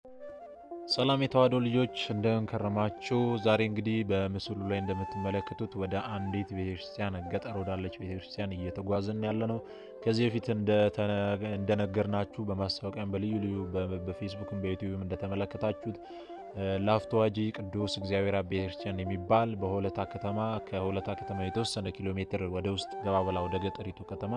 ሰላም የተዋሕዶ ልጆች እንደምን ከረማችሁ? ዛሬ እንግዲህ በምስሉ ላይ እንደምትመለከቱት ወደ አንዲት ቤተክርስቲያን ገጠር ወዳለች ቤተክርስቲያን እየተጓዝን ያለ ነው። ከዚህ በፊት እንደነገርናችሁ በማስታወቂያም በልዩ ልዩ በፌስቡክም በዩቲዩብም እንደተመለከታችሁት ላፍቶ ዋጂ ቅዱስ እግዚአብሔር አብ ቤተክርስቲያን የሚባል በሆለታ ከተማ ከሆለታ ከተማ የተወሰነ ኪሎ ሜትር ወደ ውስጥ ገባ ብላ ወደ ገጠሪቱ ከተማ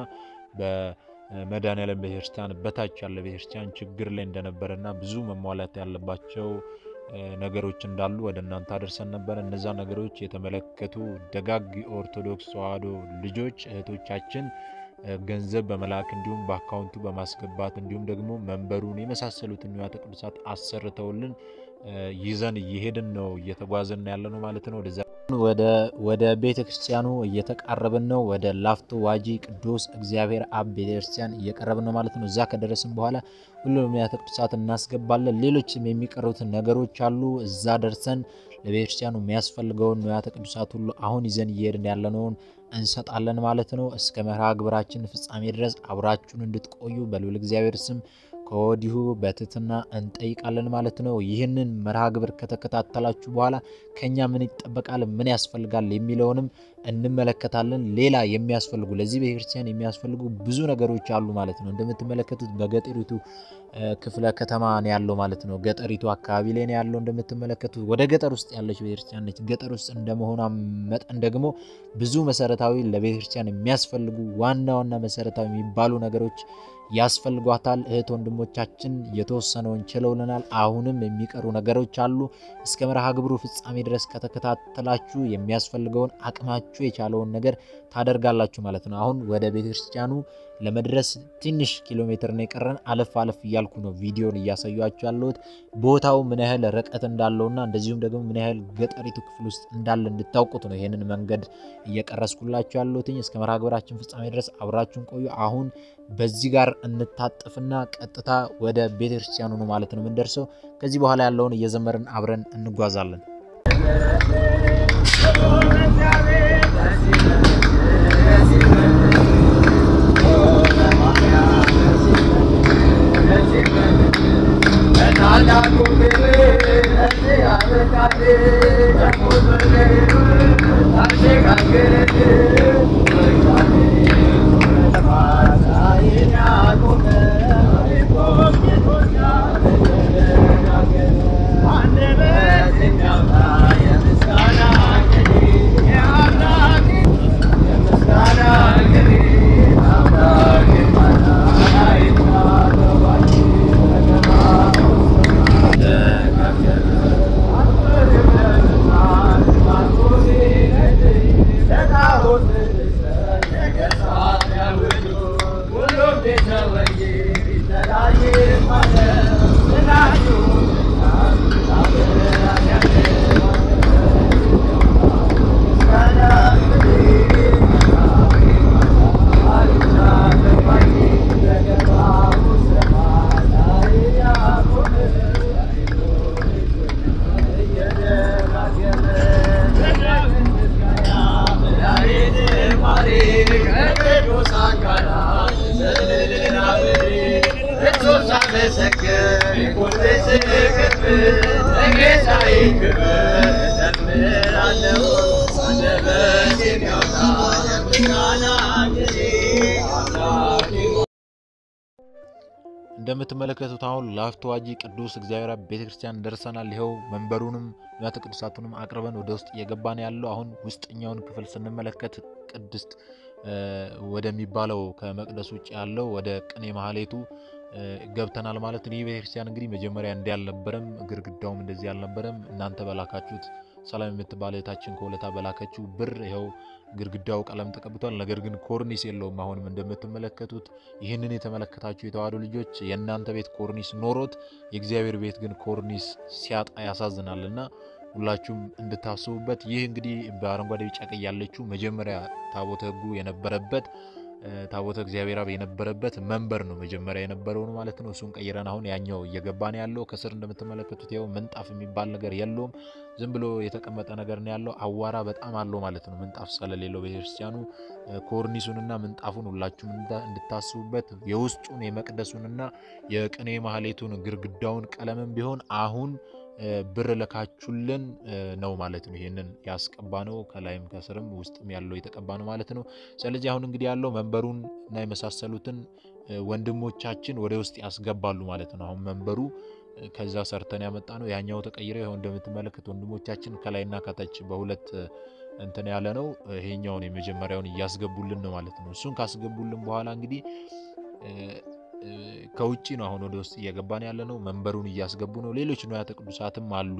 በመድኃኔዓለም ቤተክርስቲያን በታች ያለ ቤተክርስቲያን ችግር ላይ እንደነበረና ብዙ መሟላት ያለባቸው ነገሮች እንዳሉ ወደ እናንተ አደርሰን ነበር። እነዛ ነገሮች የተመለከቱ ደጋግ ኦርቶዶክስ ተዋሕዶ ልጆች እህቶቻችን ገንዘብ በመላክ እንዲሁም በአካውንቱ በማስገባት እንዲሁም ደግሞ መንበሩን የመሳሰሉትን ንዋያተ ቅዱሳት አሰርተውልን ይዘን እየሄድን ነው እየተጓዝን ያለ ነው ማለት ነው። ወደ ቤተ ክርስቲያኑ እየተቃረብን ነው። ወደ ላፍቶ ዋጂ ቅዱስ እግዚአብሔር አብ ቤተ ክርስቲያን እየቀረብን ነው ማለት ነው። እዛ ከደረስን በኋላ ሁሉንም ንዋያተ ቅዱሳት እናስገባለን። ሌሎችም የሚቀሩትን ነገሮች አሉ። እዛ ደርሰን ለቤተ ክርስቲያኑ የሚያስፈልገውን ንዋያተ ቅዱሳት ሁሉ አሁን ይዘን እየሄድን ያለነውን እንሰጣለን ማለት ነው። እስከ መርሃ ግብራችን ፍጻሜ ድረስ አብራችሁን እንድትቆዩ በልዑል እግዚአብሔር ስም ከወዲሁ በትህትና እንጠይቃለን ማለት ነው። ይህንን መርሃ ግብር ከተከታተላችሁ በኋላ ከኛ ምን ይጠበቃል፣ ምን ያስፈልጋል የሚለውንም እንመለከታለን። ሌላ የሚያስፈልጉ ለዚህ ቤተክርስቲያን የሚያስፈልጉ ብዙ ነገሮች አሉ ማለት ነው። እንደምትመለከቱት በገጠሪቱ ክፍለ ከተማ ነው ያለው ማለት ነው። ገጠሪቱ አካባቢ ላይ ነው ያለው እንደምትመለከቱት። ወደ ገጠር ውስጥ ያለች ቤተክርስቲያን ነች። ገጠር ውስጥ እንደመሆኗ መጠን ደግሞ ብዙ መሰረታዊ ለቤተክርስቲያን የሚያስፈልጉ ዋና ዋና መሰረታዊ የሚባሉ ነገሮች ያስፈልጓታል። እህት ወንድሞቻችን የተወሰነውን ችለውልናል። አሁንም የሚቀሩ ነገሮች አሉ። እስከ መርሃ ግብሩ ፍጻሜ ድረስ ከተከታተላችሁ የሚያስፈልገውን አቅማችሁ የቻለውን ነገር ታደርጋላችሁ ማለት ነው። አሁን ወደ ቤተክርስቲያኑ ለመድረስ ትንሽ ኪሎ ሜትር ነው የቀረን። አለፍ አለፍ እያልኩ ነው ቪዲዮን እያሳያችሁ ያለሁት ቦታው ምን ያህል ርቀት እንዳለውና እንደዚሁም ደግሞ ምን ያህል ገጠሪቱ ክፍል ውስጥ እንዳለ እንድታውቁት ነው ይህንን መንገድ እየቀረስኩላችሁ ያለሁትኝ። እስከ መርሃ ግብራችን ፍጻሜ ድረስ አብራችሁን ቆዩ። አሁን በዚህ ጋር እንታጠፍና ቀጥታ ወደ ቤተክርስቲያኑ ነው ማለት ነው የምንደርሰው። ከዚህ በኋላ ያለውን እየዘመርን አብረን እንጓዛለን። እንደምትመለከቱት አሁን ላፍቶ ዋጂ ቅዱስ እግዚአብሔር አብ ቤተክርስቲያን ደርሰናል። ይኸው መንበሩንም ንዋያተ ቅዱሳቱንም አቅርበን ወደ ውስጥ እየገባን ያለው አሁን ውስጠኛውን ክፍል ስንመለከት ቅድስት ወደሚባለው ከመቅደስ ውጭ ያለው ወደ ቅኔ ማህሌቱ ገብተናል ማለት ነው። ይህ ቤተክርስቲያን እንግዲህ መጀመሪያ እንዲህ አልነበረም፣ ግድግዳውም እንደዚህ አልነበረም። እናንተ በላካችሁት ሰላም የምትባል እህታችን ከሁለታ በላከችው ብር ይኸው ግድግዳው ቀለም ተቀብቷል። ነገር ግን ኮርኒስ የለውም። አሁንም እንደምትመለከቱት ይህንን የተመለከታችሁ የተዋሕዶ ልጆች የእናንተ ቤት ኮርኒስ ኖሮት የእግዚአብሔር ቤት ግን ኮርኒስ ሲያጣ ያሳዝናል እና ሁላችሁም እንድታስቡበት። ይህ እንግዲህ በአረንጓዴ ቢጫ ቀይ ያለችው መጀመሪያ ታቦተ ሕጉ የነበረበት ታቦተ እግዚአብሔር አብ የነበረበት መንበር ነው መጀመሪያ የነበረው ነው ማለት ነው። እሱን ቀይረን አሁን ያኛው እየገባን ያለው ከስር እንደምትመለከቱት ያው ምንጣፍ የሚባል ነገር የለውም። ዝም ብሎ የተቀመጠ ነገር ነው ያለው። አዋራ በጣም አለው ማለት ነው ምንጣፍ ስለሌለው ቤተክርስቲያኑ። ኮርኒሱንና ምንጣፉን ሁላችሁም እንድታስቡበት የውስጡን የመቅደሱንና የቅኔ ማህሌቱን ግድግዳውን ቀለምም ቢሆን አሁን ብር ልካችሁልን ነው ማለት ነው። ይሄንን ያስቀባ ነው ከላይም ከስርም ውስጥም ያለው የተቀባ ነው ማለት ነው። ስለዚህ አሁን እንግዲህ ያለው መንበሩን እና የመሳሰሉትን ወንድሞቻችን ወደ ውስጥ ያስገባሉ ማለት ነው። አሁን መንበሩ ከዛ ሰርተን ያመጣ ነው። ያኛው ተቀይረ ይኸው እንደምትመለከት ወንድሞቻችን ከላይና ከታች በሁለት እንትን ያለ ነው። ይሄኛውን የመጀመሪያውን እያስገቡልን ነው ማለት ነው። እሱን ካስገቡልን በኋላ እንግዲህ ከውጭ ነው አሁን ወደ ውስጥ እየገባን ያለ ነው። መንበሩን እያስገቡ ነው። ሌሎች ንዋያተ ቅዱሳትም አሉ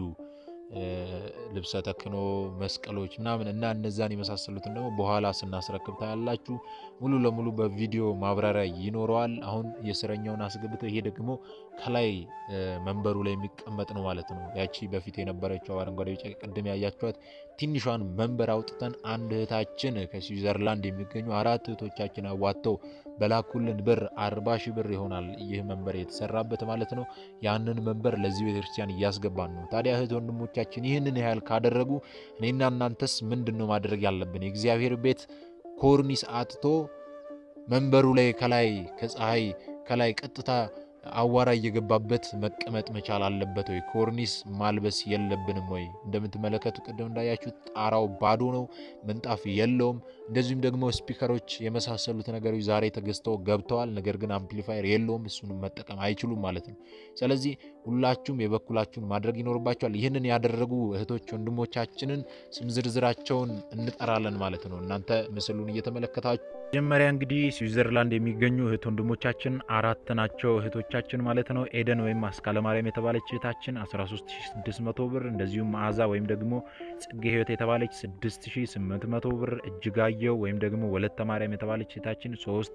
ልብሰ ተክኖ መስቀሎች ምናምን እና እነዛን የመሳሰሉትን ደግሞ በኋላ ስናስረክብ ታያላችሁ። ሙሉ ለሙሉ በቪዲዮ ማብራሪያ ይኖረዋል። አሁን የስረኛውን አስገብተው ይሄ ደግሞ ከላይ መንበሩ ላይ የሚቀመጥ ነው ማለት ነው። ያቺ በፊት የነበረችው አረንጓዴ፣ ቢጫ ቅድም ያያችኋት ትንሿን መንበር አውጥተን አንድ እህታችን ከስዊዘርላንድ የሚገኙ አራት እህቶቻችን አዋጥተው በላኩልን ብር አርባ ሺህ ብር ይሆናል ይህ መንበር የተሰራበት ማለት ነው። ያንን መንበር ለዚህ ቤተክርስቲያን እያስገባን ነው። ታዲያ እህት ወንድሞቻችን ይህንን ያህል ካደረጉ እኔና እናንተስ ምንድን ነው ማድረግ ያለብን? የእግዚአብሔር ቤት ኮርኒስ አጥቶ መንበሩ ላይ ከላይ ከፀሐይ ከላይ ቀጥታ አዋራ እየገባበት መቀመጥ መቻል አለበት ወይ? ኮርኒስ ማልበስ የለብንም ወይ? እንደምትመለከቱ ቅድም እንዳያችሁት ጣራው ባዶ ነው፣ ምንጣፍ የለውም። እንደዚሁም ደግሞ ስፒከሮች የመሳሰሉት ነገሮች ዛሬ ተገዝተው ገብተዋል። ነገር ግን አምፕሊፋየር የለውም፣ እሱንም መጠቀም አይችሉም ማለት ነው። ስለዚህ ሁላችሁም የበኩላችሁን ማድረግ ይኖርባችኋል። ይህንን ያደረጉ እህቶች ወንድሞቻችንን ስም ዝርዝራቸውን እንጠራለን ማለት ነው። እናንተ ምስሉን እየተመለከታችሁ መጀመሪያ እንግዲህ ስዊዘርላንድ የሚገኙ እህት ወንድሞቻችን አራት ናቸው እህቶቻችን ማለት ነው። ኤደን ወይም አስካለ ማርያም የተባለች እህታችን 13600 ብር፣ እንደዚሁም መዓዛ ወይም ደግሞ ጽጌ ህይወት የተባለች 6800 ብር፣ እጅጋየው ወይም ደግሞ ወለተ ማርያም የተባለች እህታችን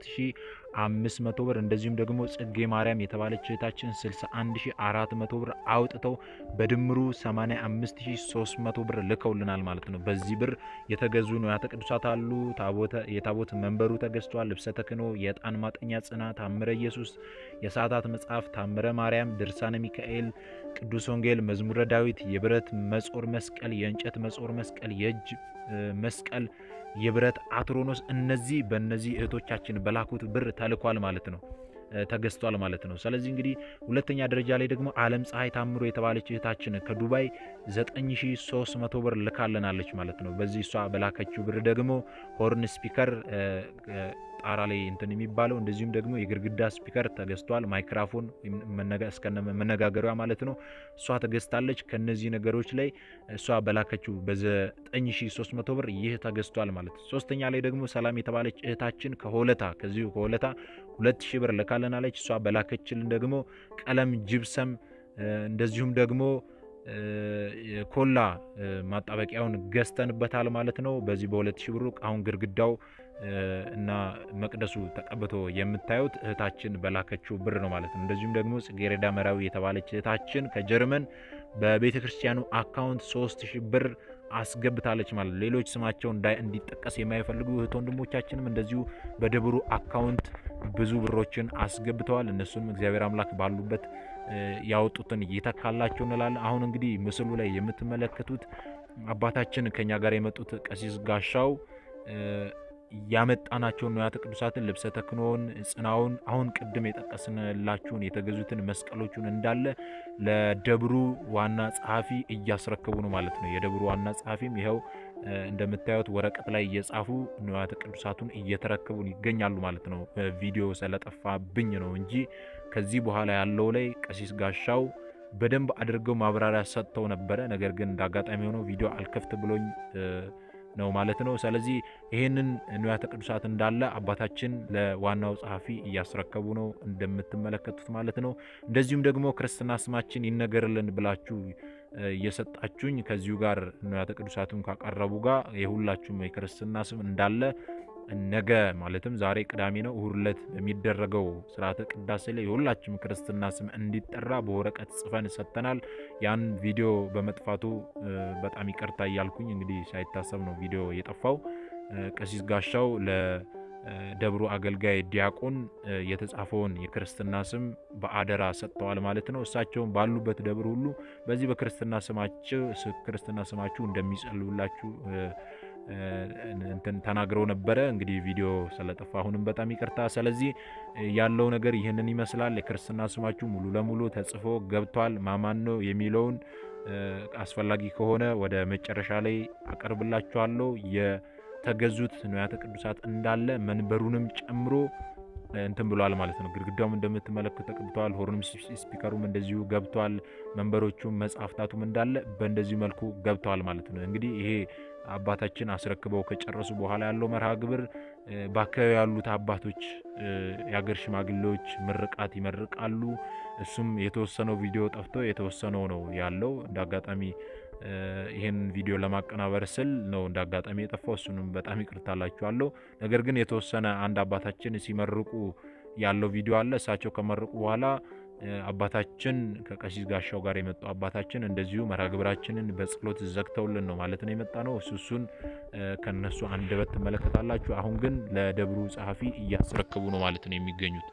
3500 ብር፣ እንደዚሁም ደግሞ ጽጌ ማርያም የተባለች እህታችን 61400 ብር አውጥተው በድምሩ 85300 ብር ልከውልናል ማለት ነው። በዚህ ብር የተገዙ ንዋያተ ቅዱሳት አሉ። የታቦት መንበሩ ተገዝቷል። ልብሰ ተክህኖ፣ የዕጣን ማጠኛ ጽና፣ ታምረ ኢየሱስ፣ የሰዓታት መጽሐፍ፣ ታምረ ማርያም፣ ድርሳነ ሚካኤል፣ ቅዱስ ወንጌል፣ መዝሙረ ዳዊት፣ የብረት መጾር መስቀል፣ የእንጨት መጾር መስቀል፣ የእጅ መስቀል፣ የብረት አትሮኖስ እነዚህ በእነዚህ እህቶቻችን በላኩት ብር ተልኳል ማለት ነው ተገዝቷል ማለት ነው። ስለዚህ እንግዲህ ሁለተኛ ደረጃ ላይ ደግሞ አለም ፀሐይ ታምሮ የተባለች እህታችን ከዱባይ 9300 ብር ልካለናለች ማለት ነው። በዚህ እሷ በላከችው ብር ደግሞ ሆርን ስፒከር ጣራ ላይ እንትን የሚባለው እንደዚሁም ደግሞ የግድግዳ ስፒከር ተገዝቷል። ማይክራፎን እስከነ መነጋገሪያ ማለት ነው እሷ ተገዝታለች። ከነዚህ ነገሮች ላይ እሷ በላከችው በ9300 ብር ይህ ተገዝቷል ማለት ነው። ሶስተኛ ላይ ደግሞ ሰላም የተባለች እህታችን ከሆለታ ከዚሁ ከሆለታ 2000 ብር ልካለናለች። እሷ በላከችልን ደግሞ ቀለም፣ ጅብሰም እንደዚሁም ደግሞ ኮላ ማጣበቂያውን ገዝተንበታል ማለት ነው። በዚህ በ2000 ብሩ አሁን ግድግዳው እና መቅደሱ ተቀብቶ የምታዩት እህታችን በላከችው ብር ነው ማለት ነው። እንደዚሁም ደግሞ ጽጌረዳ መራዊ የተባለች እህታችን ከጀርመን በቤተ ክርስቲያኑ አካውንት 3000 ብር አስገብታለች ማለት ነው። ሌሎች ስማቸው እንዲጠቀስ የማይፈልጉ እህት ወንድሞቻችንም እንደዚሁ በደብሩ አካውንት ብዙ ብሮችን አስገብተዋል። እነሱንም እግዚአብሔር አምላክ ባሉበት ያወጡትን ይተካላቸው እንላለን። አሁን እንግዲህ ምስሉ ላይ የምትመለከቱት አባታችን ከኛ ጋር የመጡት ቀሲስ ጋሻው ያመጣናቸውን ንዋያተ ቅዱሳትን ልብሰ ተክህኖውን፣ ጽናውን አሁን ቅድም የጠቀስንላችሁን የተገዙትን መስቀሎቹን እንዳለ ለደብሩ ዋና ጸሐፊ እያስረከቡ ነው ማለት ነው። የደብሩ ዋና ጸሐፊም ይኸው እንደምታዩት ወረቀት ላይ እየጻፉ ንዋያተ ቅዱሳቱን እየተረከቡን ይገኛሉ ማለት ነው። ቪዲዮ ስለጠፋብኝ ነው እንጂ ከዚህ በኋላ ያለው ላይ ቀሲስ ጋሻው በደንብ አድርገው ማብራሪያ ሰጥተው ነበረ። ነገር ግን እንደ አጋጣሚ ሆነው ቪዲዮ አልከፍት ብሎኝ ነው ማለት ነው። ስለዚህ ይህንን ንዋያተ ቅዱሳት እንዳለ አባታችን ለዋናው ጸሐፊ እያስረከቡ ነው እንደምትመለከቱት ማለት ነው። እንደዚሁም ደግሞ ክርስትና ስማችን ይነገርልን ብላችሁ እየሰጣችሁኝ ከዚሁ ጋር ንዋያተ ቅዱሳቱን ካቀረቡ ጋር የሁላችሁም የክርስትና ስም እንዳለ ነገ ማለትም ዛሬ ቅዳሜ ነው፣ እሁድ ዕለት በሚደረገው ስርዓተ ቅዳሴ ላይ የሁላችሁም ክርስትና ስም እንዲጠራ በወረቀት ጽፈን ሰጥተናል። ያን ቪዲዮ በመጥፋቱ በጣም ይቅርታ እያልኩኝ እንግዲህ ሳይታሰብ ነው ቪዲዮ የጠፋው። ቀሲስ ጋሻው ደብሩ አገልጋይ ዲያቆን የተጻፈውን የክርስትና ስም በአደራ ሰጥተዋል ማለት ነው። እሳቸውም ባሉበት ደብር ሁሉ በዚህ በክርስትና ስማቸው ክርስትና ስማችሁ እንደሚጸልዩላችሁ እንትን ተናግረው ነበረ። እንግዲህ ቪዲዮ ስለጠፋ አሁንም በጣም ይቅርታ። ስለዚህ ያለው ነገር ይህንን ይመስላል። የክርስትና ስማችሁ ሙሉ ለሙሉ ተጽፎ ገብቷል። ማማን ነው የሚለውን አስፈላጊ ከሆነ ወደ መጨረሻ ላይ አቀርብላችኋለሁ። የተገዙት ንዋያተ ቅዱሳት እንዳለ መንበሩንም ጨምሮ እንትን ብሏል ማለት ነው። ግድግዳውም እንደምትመለከቱ ተቀብተዋል። ሆርንም ስፒከሩም እንደዚሁ ገብቷል። መንበሮቹም መጽሐፍታቱም እንዳለ በእንደዚሁ መልኩ ገብተዋል ማለት ነው። እንግዲህ ይሄ አባታችን አስረክበው ከጨረሱ በኋላ ያለው መርሃ ግብር በአካባቢ ያሉት አባቶች፣ የሀገር ሽማግሌዎች ምርቃት ይመርቃሉ። እሱም የተወሰነው ቪዲዮ ጠፍቶ የተወሰነው ነው ያለው። እንደ አጋጣሚ ይህን ቪዲዮ ለማቀናበር ስል ነው እንደ አጋጣሚ የጠፋው። እሱንም በጣም ይቅርታ ላችኋለሁ። ነገር ግን የተወሰነ አንድ አባታችን ሲመርቁ ያለው ቪዲዮ አለ። እሳቸው ከመረቁ በኋላ አባታችን ከቀሲስ ጋሻው ጋር የመጡ አባታችን እንደዚሁ መርሃ ግብራችንን በጸሎት ዘግተውልን ነው ማለት ነው የመጣ ነው። እሱ እሱን ከነሱ አንደበት ትመለከታላችሁ። አሁን ግን ለደብሩ ጸሐፊ እያስረክቡ ነው ማለት ነው የሚገኙት።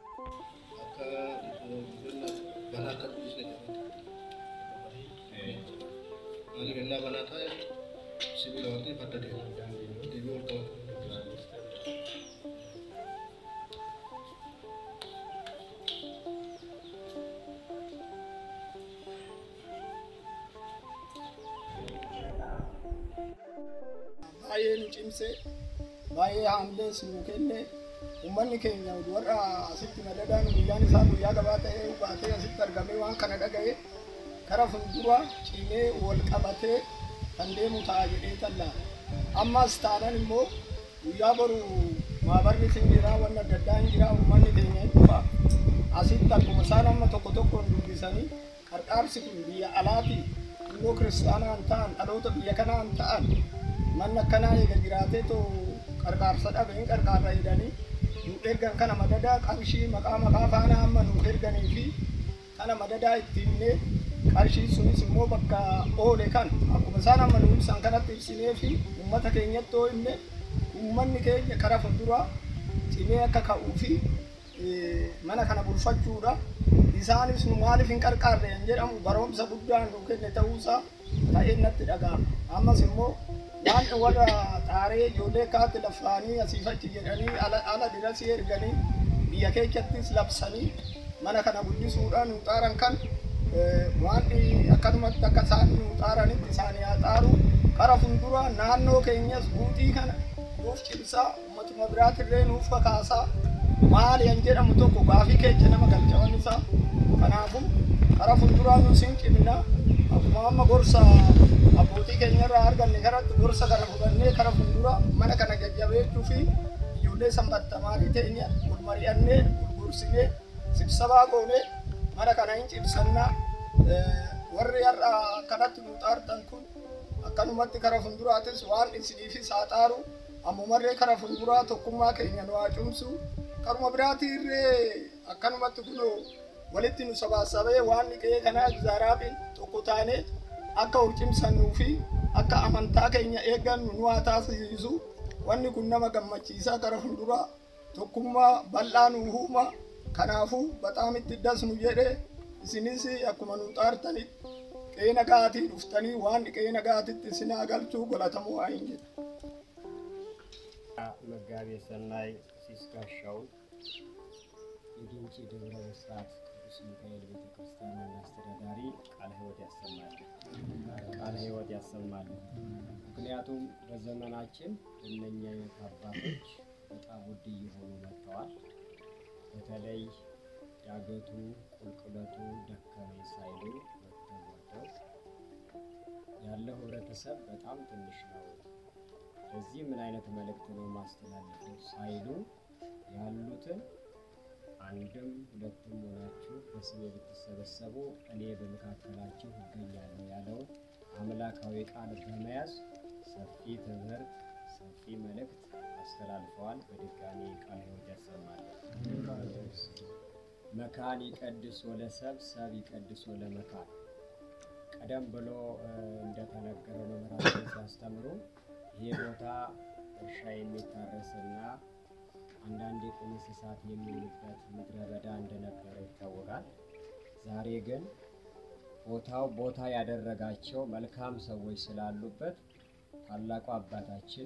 baay'ee nu cimse baay'ee haamlee sinuu kenne uummanni keenya warra asitti madadaan guyyaan isaa guyyaa gabaa ta'ee baatee asitti argamee waan kana dhaga'e kara fuuldura cimee wal qabatee kan deemu ta'a jedhee tallaa ammas taanan immoo guyyaa boru maabarri sinbiraa wanna adda addaa hin jira uummanni keenya dhufa asitti akkuma isaan amma tokko tokkoon dubbisanii qarqaarsi kun biyya alaati immoo kiristaanaan ta'an dhaloota biyya kanaan ta'an manni akkanaa eega jiraatee too qarqaarsa dhabeen qarqaarra jedhanii nu ergan kana madadaa qarshii maqaa maqaa faana amma nu erganii fi kana madadaa itti himnee qarshii sunis immoo bakka oole kan akkuma isaan amma nu ibsan kanatti ibsinee fi uummata keenyatti hoo himne uummanni keenya kara fuulduraa cimee akka ka'uu fi mana kana bulfachuudha. Isaanis nu maaliif hin qarqaarre hin jedhamu barumsa guddaan nu kenne ta'uusaa ta'ee natti dhaga'ama. Ammas immoo waan warra xaaree ijoollee kaatti lafaanii asiif achi jedhanii ala dirasii erganii biyya keessattis labsanii mana kana guddisuudhaan nu xaaran kan waan akkasumatti akka isaan nu xaaranitti isaanii haa xaaru kara fuulduraa naannoo keenyas guutii kana nuuf cimsaa uummatuma biraatirree nuuf kakaasaa maali hin jedhamu tokko gaafii keenya nama galchawan isaa kanaafuu kara fuulduraa nu siin cimna akkuma amma gorsa abbootii keenya irraa arganne karatti gorsa kana fudhannee kara fuulduraa mana kana jajjabeechuu fi ijoollee sanbattamaarii teenya wal mari'annee gurgursinee sibsabaa goonee mana kana hin cimsannaa warri har'a kanatti nu xaartan kun akkanumatti kara fuulduraatis waan isiniifis haa xaaru ammumarree kara fuulduraa tokkummaa keenya nu haa cimsu karuma biraatirree akkanumatti kunoo walitti nu sabaasabee waan dhiqee kanaa zaaraabiin tokko taanee akka ol cimsannuu fi akka amantaa keenya eeggannu nu haa taasisu wanni kun nama gammachiisaa kara fuulduraa tokkummaa bal'aa nu uuma kanaafuu baxaam itti dasnu jedhe isinis akkuma nu xaartanitti qeena gaatii dhuftanii waan qeena gaatitti isinaa galchuu godhatamuu haa hin jedha. መጋቤ ሰናይ ቀሲስ ጋሻው የግንጪ ደብረ ብስራት ቅዱስ ሚካኤል ቤተ ክርስቲያን ዋና አስተዳዳሪ ቃለ ሕይወት ያሰማል ቃለ ሕይወት ያሰማል። ምክንያቱም በዘመናችን እነኛ አይነት አባቶች በጣም ውድ እየሆኑ መጥተዋል። በተለይ ዳገቱ ቁልቁለቱ ደከመኝ ሳይሉ ወጥተው ወጥተው ያለው ህብረተሰብ በጣም ትንሽ ነው። በዚህ ምን አይነት መልእክት ነው ማስተላለፈው ሳይሉ ያሉትን አንድም ሁለትም ሆናችሁ በስሜ ብትሰበሰቡ እኔ በመካከላችሁ እገኛለሁ ያለውን አምላካዊ ቃል በመያዝ ሰፊ ትምህርት፣ ሰፊ መልእክት አስተላልፈዋል። በድጋሚ ቃለ ሕይወት ያሰማል። መካን ይቀድስ ወለሰብ ሰብ ይቀድስ ወለመካን ቀደም ብሎ እንደተነገረው መምህራችን ሲያስተምሩ ይሄ ቦታ እርሻ የሚታረስና አንዳንድ የቁም እንስሳት የሚውሉበት ምድረ በዳ እንደነበረ ይታወቃል። ዛሬ ግን ቦታው ቦታ ያደረጋቸው መልካም ሰዎች ስላሉበት ታላቁ አባታችን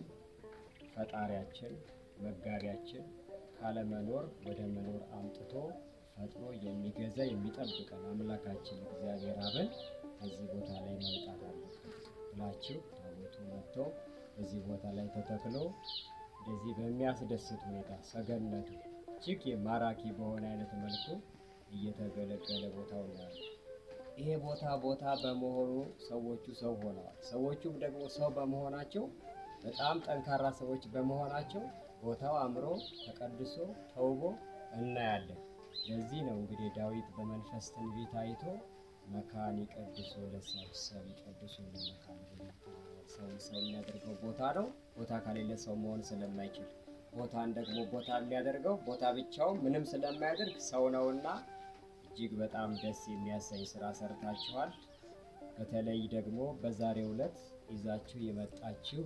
ፈጣሪያችን መጋቢያችን ካለመኖር ወደ መኖር አምጥቶ ፈጥሮ የሚገዛ የሚጠብቀን አምላካችን እግዚአብሔር አብን በዚህ ቦታ ላይ መምጣት አለበት ብላችሁ ታቦቱ መጥቶ በዚህ ቦታ ላይ ተተክሎ እንደዚህ በሚያስደስት ሁኔታ ሰገነቱ እጅግ ማራኪ በሆነ አይነት መልኩ እየተገለገለ ቦታው ነው ያለው። ይሄ ቦታ ቦታ በመሆኑ ሰዎቹ ሰው ሆነዋል። ሰዎቹም ደግሞ ሰው በመሆናቸው በጣም ጠንካራ ሰዎች በመሆናቸው ቦታው አምሮ ተቀድሶ ተውቦ እናያለን። ለዚህ ነው እንግዲህ ዳዊት በመንፈስ ትንቢት አይቶ መካን ይቀድሶ ለሰብሰብ ይቀድሶ ለመካን ብሎ ሰው ሰው የሚያደርገው ቦታ ነው። ቦታ ከሌለ ሰው መሆን ስለማይችል ቦታን ደግሞ ቦታ የሚያደርገው ቦታ ብቻውን ምንም ስለማያደርግ ሰው ነውና እጅግ በጣም ደስ የሚያሰኝ ስራ ሰርታችኋል። በተለይ ደግሞ በዛሬው ዕለት ይዛችሁ የመጣችሁ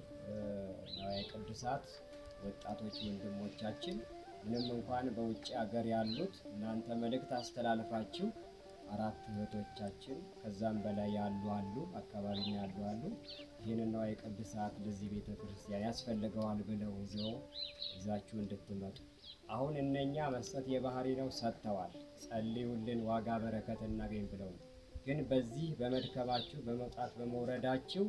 ንዋየ ቅዱሳት ወጣቶች ወንድሞቻችን ምንም እንኳን በውጭ ሀገር ያሉት እናንተ መልእክት አስተላልፋችሁ አራት እህቶቻችን ከዛም በላይ ያሉ አሉ፣ አካባቢ ያሉ አሉ። ይህንን ንዋየ ቅዱሳት ለዚህ ቤተ ክርስቲያን ያስፈልገዋል ብለው ይዘው ይዛችሁ እንድትመጡ አሁን እነኛ መስጠት የባህሪ ነው፣ ሰጥተዋል። ጸልዩልን ዋጋ በረከት እናገኝ ብለው ነው። ግን በዚህ በመድከማችሁ በመውጣት በመውረዳችሁ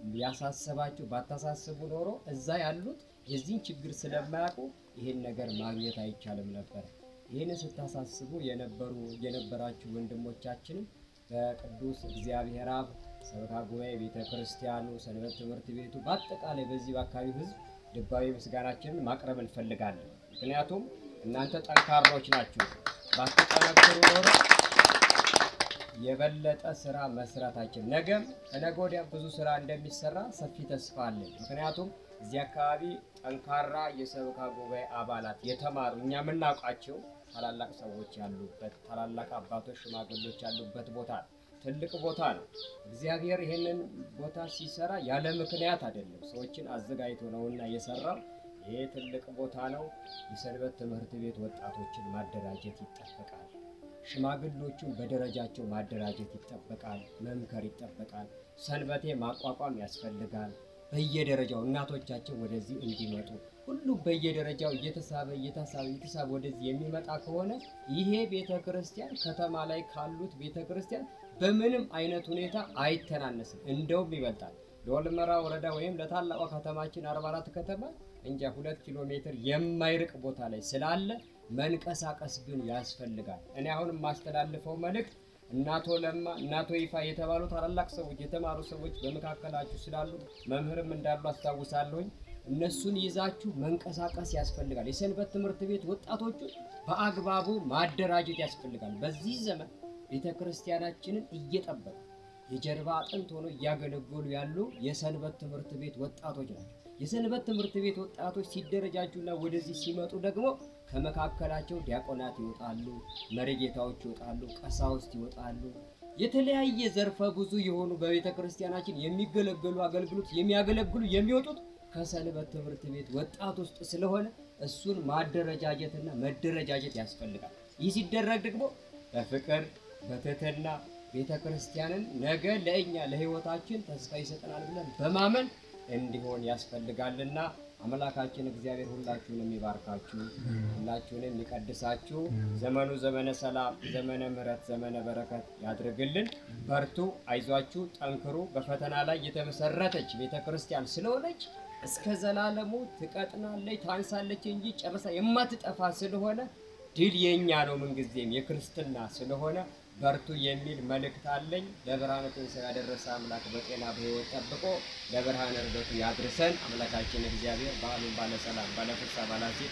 ያሳሰባችሁ ባታሳስቡ ኖሮ እዛ ያሉት የዚህን ችግር ስለማያውቁ ይህን ነገር ማግኘት አይቻልም ነበር። ይህን ስታሳስቡ የነበሩ የነበራችሁ ወንድሞቻችንም በቅዱስ እግዚአብሔር አብ ሰበካ ጉባኤ ቤተ ክርስቲያኑ፣ ሰንበት ትምህርት ቤቱ በአጠቃላይ በዚህ በአካባቢው ሕዝብ ልባዊ ምስጋናችንን ማቅረብ እንፈልጋለን። ምክንያቱም እናንተ ጠንካሮች ናችሁ። ባትጠነክሩ ኖሮ የበለጠ ስራ መስራታችን ነገም ከነገ ወዲያ ብዙ ስራ እንደሚሰራ ሰፊ ተስፋ አለን። ምክንያቱም እዚህ አካባቢ ጠንካራ የሰበካ ጉባኤ አባላት የተማሩ እኛ የምናውቃቸው ታላላቅ ሰዎች ያሉበት ታላላቅ አባቶች፣ ሽማግሌዎች ያሉበት ቦታ ነው። ትልቅ ቦታ ነው። እግዚአብሔር ይህንን ቦታ ሲሰራ ያለ ምክንያት አይደለም። ሰዎችን አዘጋጅቶ ነውና የሰራው። ይሄ ትልቅ ቦታ ነው። የሰንበት ትምህርት ቤት ወጣቶችን ማደራጀት ይጠበቃል። ሽማግሌዎቹን በደረጃቸው ማደራጀት ይጠበቃል። መምከር ይጠበቃል። ሰንበቴ ማቋቋም ያስፈልጋል። በየደረጃው እናቶቻችን ወደዚህ እንዲመጡ ሁሉም በየደረጃው እየተሳበ እየተሳበ እየተሳበ ወደዚህ የሚመጣ ከሆነ ይሄ ቤተ ክርስቲያን ከተማ ላይ ካሉት ቤተ ክርስቲያን በምንም አይነት ሁኔታ አይተናነስም፣ እንደውም ይበልጣል። ለወልመራ ወረዳ ወይም ለታላቋ ከተማችን 44 ከተማ እንጃ ሁለት ኪሎ ሜትር የማይርቅ ቦታ ላይ ስላለ መንቀሳቀስ ግን ያስፈልጋል። እኔ አሁን የማስተላልፈው መልእክት እናቶ ለማ እናቶ ይፋ የተባሉ ታላላቅ ሰዎች የተማሩ ሰዎች በመካከላችሁ ስላሉ መምህርም እንዳሉ አስታውሳለሁኝ። እነሱን ይዛችሁ መንቀሳቀስ ያስፈልጋል። የሰንበት ትምህርት ቤት ወጣቶቹን በአግባቡ ማደራጀት ያስፈልጋል። በዚህ ዘመን ቤተ ክርስቲያናችንን እየጠበቁ የጀርባ አጥንት ሆኖ እያገለገሉ ያሉ የሰንበት ትምህርት ቤት ወጣቶች ናቸው። የሰንበት ትምህርት ቤት ወጣቶች ሲደረጃጁና ወደዚህ ሲመጡ ደግሞ ከመካከላቸው ዲያቆናት ይወጣሉ፣ መሪጌታዎች ይወጣሉ፣ ቀሳውስት ይወጣሉ። የተለያየ ዘርፈ ብዙ የሆኑ በቤተ ክርስቲያናችን የሚገለገሉ አገልግሎት የሚያገለግሉ የሚወጡት ከሰንበት ትምህርት ቤት ወጣት ውስጥ ስለሆነ እሱን ማደረጃጀትና መደረጃጀት ያስፈልጋል። ይህ ሲደረግ ደግሞ በፍቅር በትህትና ቤተ ክርስቲያንን ነገ ለእኛ ለሕይወታችን ተስፋ ይሰጠናል ብለን በማመን እንዲሆን ያስፈልጋልና አምላካችን እግዚአብሔር ሁላችሁንም ይባርካችሁ፣ ሁላችሁንም ይቀድሳችሁ። ዘመኑ ዘመነ ሰላም፣ ዘመነ ምሕረት፣ ዘመነ በረከት ያድርግልን። በርቱ፣ አይዟችሁ፣ ጠንክሩ። በፈተና ላይ የተመሰረተች ቤተ ክርስቲያን ስለሆነች እስከ ዘላለሙ ትቀጥናለች፣ ታንሳለች እንጂ ጨርሳ የማትጠፋ ስለሆነ ድል የኛ ነው ምንጊዜም የክርስትና ስለሆነ በርቱ የሚል መልእክት አለኝ። ለብርሃነ ትንሣኤ ያደረሰ አምላክ በጤና በሕይወት ጠብቆ ለብርሃነ ዕርገቱ ያድርሰን። አምላካችን እግዚአብሔር በዓሉን ባለሰላም ባለፍሳ ባላሴት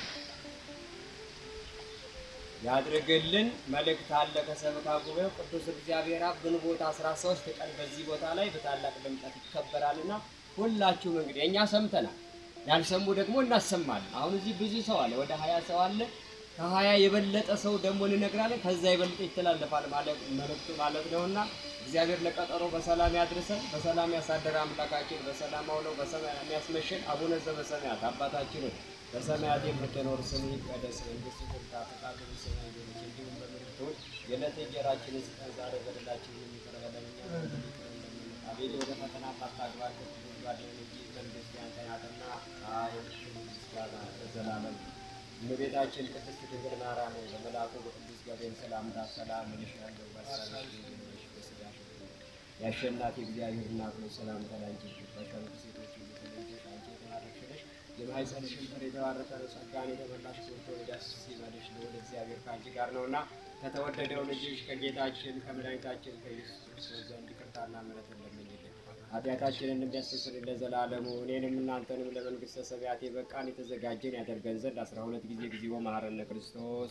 ያድርግልን። መልእክት አለ ከሰበካ ጉባኤው ቅዱስ እግዚአብሔር አብ ግንቦት 13 ቀን በዚህ ቦታ ላይ በታላቅ ድምቀት ይከበራልና ሁላችሁም እንግዲህ እኛ ሰምተናል፣ ያልሰሙ ደግሞ እናሰማለን። አሁን እዚህ ብዙ ሰው አለ፣ ወደ ሀያ ሰው አለ። ከሀያ የበለጠ ሰው ደግሞ እንነግራለን። ከዛ የበለጠ ይተላለፋል ማለት መልእክቱ ማለት ነውና እግዚአብሔር ለቀጠሮ በሰላም ያድርሰን፣ በሰላም ያሳደረ አምላካችን በሰላም አውለው በሰማይ የሚያስመሸን አቡነ ዘበሰማያት አባታችን ሆይ በሰማያት የምትኖር ስምህ ይቀደስ፣ መንግስትህ ትምጣ፣ ፈቃድህ በሰማይ እንደሆነች እንዲሁም በምድር ትሁን። የዕለት እንጀራችንን ስጠን ዛሬ፣ በደላችንን ይቅር በለን እኛም እንደምንል ይቅር እንደምንል። አቤቱ ወደ ፈተና አታግባን ከክፉ አድነን እንጂ መንግሥት ያንተ ናትና ኃይል፣ ምስጋና ለዘላለም እመቤታችን ቅድስት ድንግል ማርያም ሆይ በመልአኩ በቅዱስ ገብርኤል ሰላምታ ሰላም እልሻለሁ፣ በሐሳብሽ ድንግል ነሽ፣ በሥጋሽ ድንግል ነሽ። የአሸናፊ እግዚአብሔር እናት ሆይ ሰላምታ ላንቺ ይገባሻል። ከሴቶች ሁሉ ተለይተሽ አንቺ የተባረክሽ ነሽ፣ የማኅፀንሽም ፍሬ የተባረከ ነው። ጸጋን የተመላሽ ሆይ ደስ ይበልሽ፣ ልዑል እግዚአብሔር ከአንቺ ጋር ነውና ከተወደደው ልጅሽ ከጌታችን ከመድኃኒታችን ከኢየሱስ ክርስቶስ ዘንድ ይቅርታና ምሕረትን ለምኝልን ኃጢአታችንን እንዲያስተሰርይ ለዘላለሙ እኔንም እናንተንም ለመንግሥተ ሰማያት የበቃን የተዘጋጀን ያደርገን ዘንድ አስራ ሁለት ጊዜ ጊዜው መሐረነ ክርስቶስ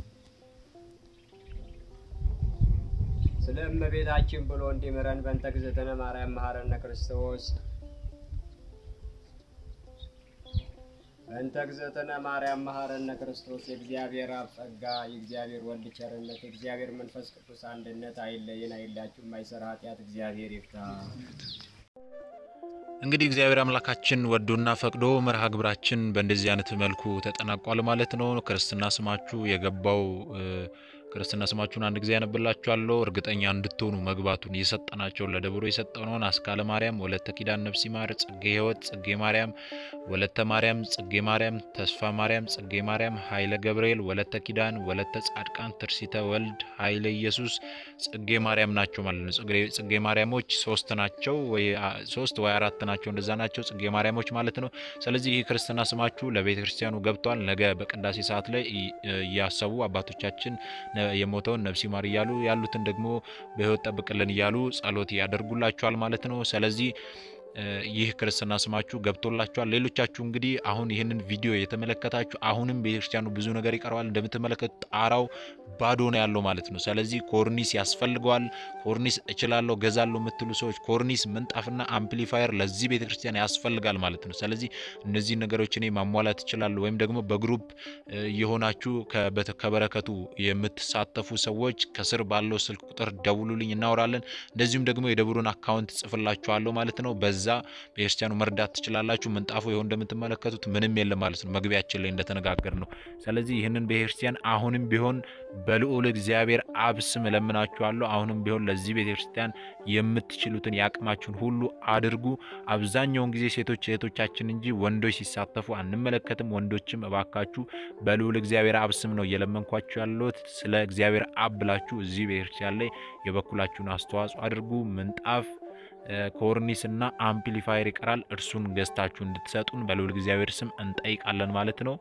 ስለ እመቤታችን ብሎ እንዲምረን በእንተ እግዝእትነ ማርያም መሐረነ ክርስቶስ በእንተ እግዝእትነ ማርያም መሐረነ ክርስቶስ የእግዚአብሔር አብ ጸጋ የእግዚአብሔር ወልድ ቸርነት የእግዚአብሔር መንፈስ ቅዱስ አንድነት አይለየን፣ አይላችሁም። የማይሰራ ኃጢአት እግዚአብሔር ይፍታ። እንግዲህ እግዚአብሔር አምላካችን ወዶና ፈቅዶ መርሃ ግብራችን በእንደዚህ አይነት መልኩ ተጠናቋል ማለት ነው። ክርስትና ስማችሁ የገባው ክርስትና ስማችሁን አንድ ጊዜ ያነብላችኋለሁ እርግጠኛ እንድትሆኑ መግባቱን የሰጠናቸውን ለደብሮ የሰጠነውን አስካለ ማርያም፣ ወለተ ኪዳን፣ ነፍሲ ማር፣ ጽጌ ሕይወት፣ ጽጌ ማርያም፣ ወለተ ማርያም፣ ጽጌ ማርያም፣ ተስፋ ማርያም፣ ጽጌ ማርያም፣ ኃይለ ገብርኤል፣ ወለተ ኪዳን፣ ወለተ ጻድቃን፣ ትርሲተ ወልድ፣ ኃይለ ኢየሱስ፣ ጽጌ ማርያም ናቸው ማለት ነው። ጽጌ ማርያሞች ሶስት ናቸው ወይ ሶስት ወይ አራት ናቸው፣ እንደዛ ናቸው ጽጌ ማርያሞች ማለት ነው። ስለዚህ ይህ ክርስትና ስማችሁ ለቤተ ክርስቲያኑ ገብቷል። ነገ በቅዳሴ ሰዓት ላይ እያሰቡ አባቶቻችን የሞተውን ነፍሲ ማር እያሉ ያሉትን ደግሞ በሕይወት ጠብቅልን እያሉ ጸሎት ያደርጉላችኋል ማለት ነው። ስለዚህ ይህ ክርስትና ስማችሁ ገብቶላችኋል። ሌሎቻችሁ እንግዲህ አሁን ይህንን ቪዲዮ የተመለከታችሁ አሁንም ቤተክርስቲያኑ ብዙ ነገር ይቀረዋል። እንደምትመለከቱ ጣራው ባዶ ነው ያለው ማለት ነው። ስለዚህ ኮርኒስ ያስፈልገዋል። ኮርኒስ እችላለሁ ገዛለሁ የምትሉ ሰዎች ኮርኒስ፣ ምንጣፍና አምፕሊፋየር ለዚህ ቤተክርስቲያን ያስፈልጋል ማለት ነው። ስለዚህ እነዚህ ነገሮች እኔ ማሟላት እችላለሁ ወይም ደግሞ በግሩፕ የሆናችሁ ከበረከቱ የምትሳተፉ ሰዎች ከስር ባለው ስልክ ቁጥር ደውሉልኝ፣ እናወራለን። እንደዚሁም ደግሞ የደብሩን አካውንት ጽፍላችኋለሁ ማለት ነው። በዛ ቤተክርስቲያኑ መርዳት ትችላላችሁ። ምንጣፉ ይኸው እንደምትመለከቱት ምንም የለም ማለት ነው፣ መግቢያችን ላይ እንደተነጋገር ነው። ስለዚህ ይህንን ቤተክርስቲያን አሁንም ቢሆን በልዑል እግዚአብሔር አብ ስም እለምናችኋለሁ። አሁንም ቢሆን ለዚህ ቤተክርስቲያን የምትችሉትን የአቅማችሁን ሁሉ አድርጉ። አብዛኛውን ጊዜ ሴቶች እህቶቻችን እንጂ ወንዶች ሲሳተፉ አንመለከትም። ወንዶችም እባካችሁ በልዑል እግዚአብሔር አብ ስም ነው እየለመንኳችሁ ያለሁት። ስለ እግዚአብሔር አብ ብላችሁ እዚህ ቤተክርስቲያን ላይ የበኩላችሁን አስተዋጽኦ አድርጉ። ምንጣፍ ኮርኒስ እና አምፕሊፋየር ይቀራል። እርሱን ገዝታችሁ እንድትሰጡን በልዑል እግዚአብሔር ስም እንጠይቃለን ማለት ነው።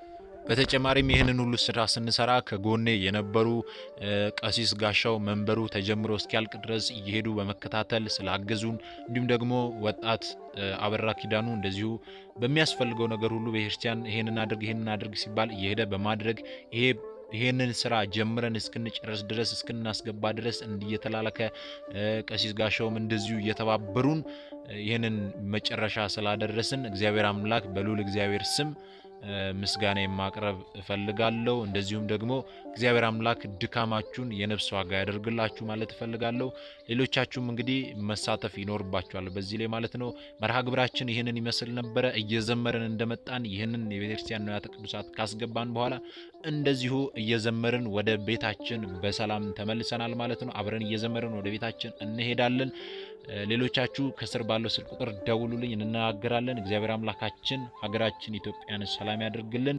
በተጨማሪም ይህንን ሁሉ ስራ ስንሰራ ከጎኔ የነበሩ ቀሲስ ጋሻው መንበሩ ተጀምሮ እስኪያልቅ ድረስ እየሄዱ በመከታተል ስላገዙን እንዲሁም ደግሞ ወጣት አበራ ኪዳኑ እንደዚሁ በሚያስፈልገው ነገር ሁሉ ቤተክርስቲያን ይሄንን አድርግ ይሄንን አድርግ ሲባል እየሄደ በማድረግ ይሄ ይሄንን ስራ ጀምረን እስክንጨርስ ድረስ እስክናስገባ ድረስ እየተላላከ ቀሲስ ጋሻውም እንደዚሁ እየተባበሩን ይህንን መጨረሻ ስላደረስን እግዚአብሔር አምላክ በልዑል እግዚአብሔር ስም ምስጋና የማቅረብ እፈልጋለሁ። እንደዚሁም ደግሞ እግዚአብሔር አምላክ ድካማችሁን የነፍስ ዋጋ ያደርግላችሁ ማለት እፈልጋለሁ። ሌሎቻችሁም እንግዲህ መሳተፍ ይኖርባችኋል በዚህ ላይ ማለት ነው። መርሃ ግብራችን ይህንን ይመስል ነበረ። እየዘመርን እንደመጣን ይህንን የቤተክርስቲያን ንዋያተ ቅዱሳት ካስገባን በኋላ እንደዚሁ እየዘመርን ወደ ቤታችን በሰላም ተመልሰናል ማለት ነው። አብረን እየዘመርን ወደ ቤታችን እንሄዳለን። ሌሎቻችሁ ከስር ባለው ስልክ ቁጥር ደውሉልኝ፣ እንነጋገራለን። እግዚአብሔር አምላካችን ሀገራችን ኢትዮጵያን ሰላም ያደርግልን።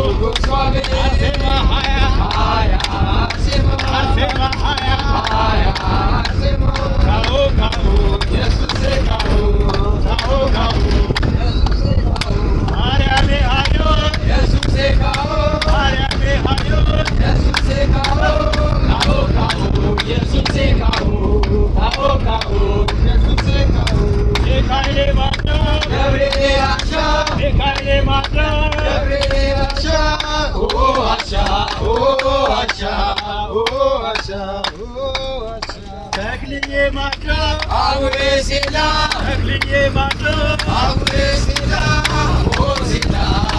ተክልዬ ማድረግ አቡነ ሴላ ተክልዬ ማድረግ አቡነ ሴላ ኦ ሴላ ኦ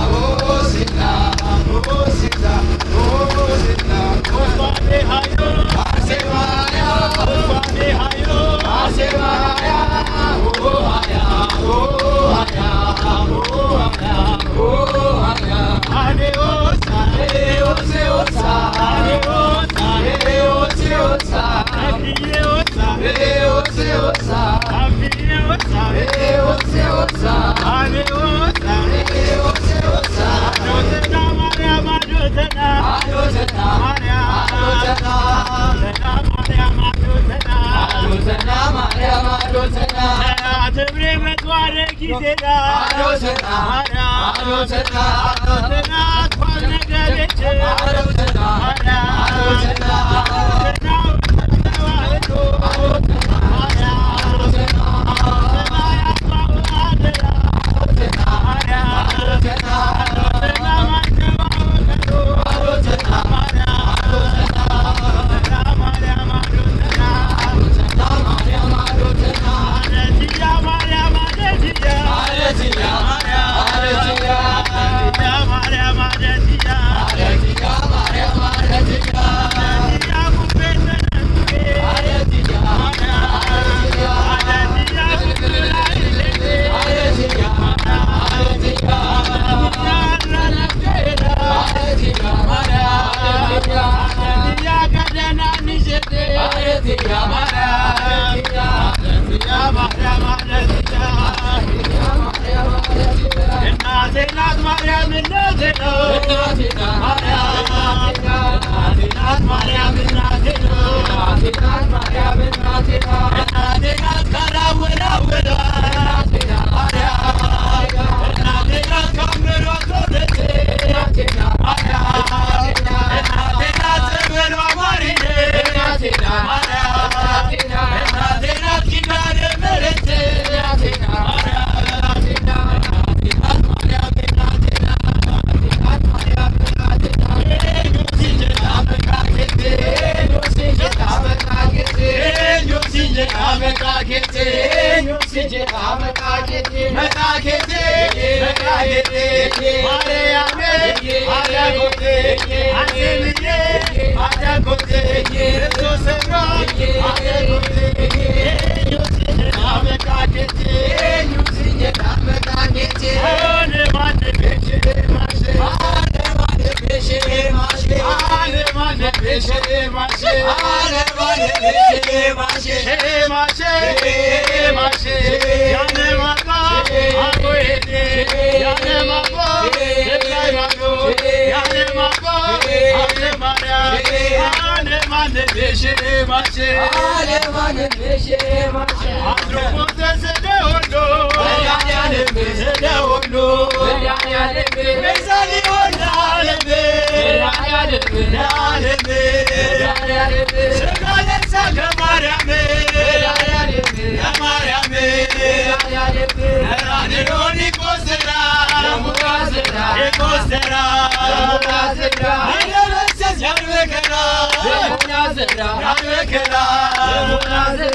Zera,